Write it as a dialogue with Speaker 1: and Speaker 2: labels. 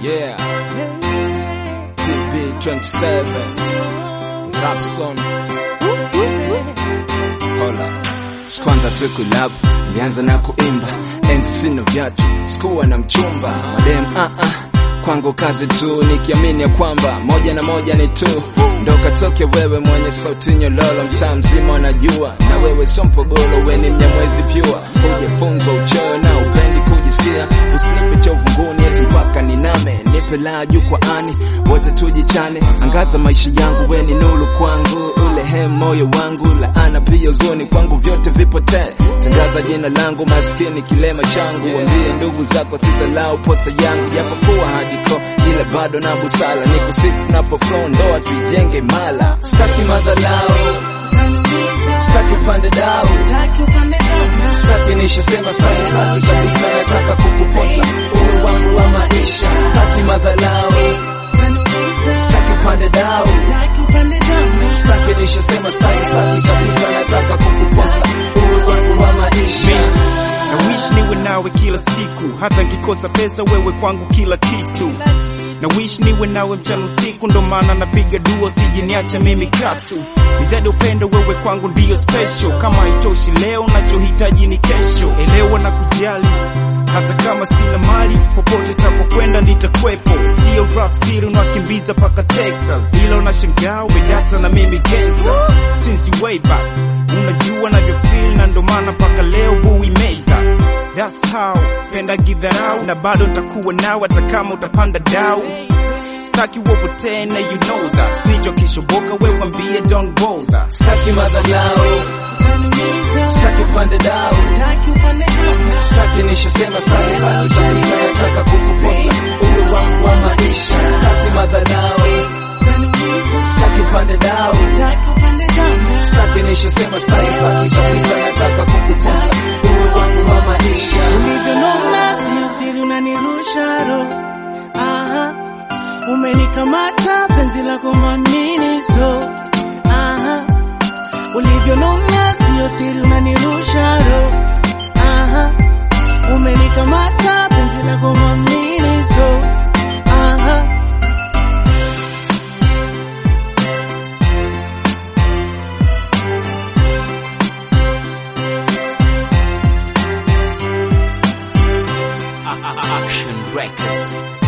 Speaker 1: Yeah. PB27. Rapson. Hola. Skwanda tu kulab, nilianza na kuimba, enzi sina viatu, sikuwa na mchumba, madem ah ah kwangu kazi tu, nikiamini ya kwamba moja na moja ni tu, ndo katoke wewe mwenye sauti nyololo, mtaa mzima wanajua, na wewe sio mpogolo, we ni mnyamwezi pyua, hujafunzwa uchoyo na upendi kujisikia, usinipe cha uvunguni eti mpaka niname, nipe la jukwaani, wote tujichane, angaza maisha yangu, we ni nuru kwangu, ule he moyo wangu, laana pia uzuni kwangu, vyote vipotee, tangaza jina langu, maskini kilema changu, wambie ndugu zako sitalau posa yangu, japokuwa hajiko ila bado na busala, ni kusifu napo flow, ndoa tuijenge mala, staki madharau, staki upande dau, staki nishasema staki, staki kabisa, nataka kukuposa uhuru wangu wa maisha, staki madharau, staki upande dau, staki nishasema staki, staki kabisa, nataka kukuposa uhuru wangu wa maisha.
Speaker 2: na wish niwe nawe kila siku, hata nkikosa pesa wewe kwangu kila kitu. Na wish niwe nawe mchana usiku, ndo maana napiga dua sijiniacha mimi katu. Nizade upendo wewe kwangu ndiyo special, kama haitoshi leo nachohitaji ni kesho. Elewa na kujali hata kama sina mali, popote tapokwenda nitakwepo. Sio rap siri unakimbiza paka Texas, ila unashangaa umedata na mimi gangster since way back. Unajua navyofeel na ndo maana paka leo we made that. That's how penda gidharau na bado nitakuwa nawe hata kama utapanda dau. Staki upotee na you know that. Nicho kishoboka wewe mwambie don't bother.
Speaker 1: Staki madharau, staki upande dau, staki nishasema staki, staki kabisa, nataka kukuposa uhuru wangu wa maisha. Staki madharau, staki upande dau, staki nishasema staki, staki kabisa, nataka kukuposa uhuru wangu wa maisha.
Speaker 3: Ulivyonona sio siri, unanirusha roho. Aha, umenikamata penzi lako mwamini so. Aha, ulivyonona sio siri, unanirusha roho. Aha, umenikamata penzi lako mwamini so. Aha.
Speaker 1: Action Records.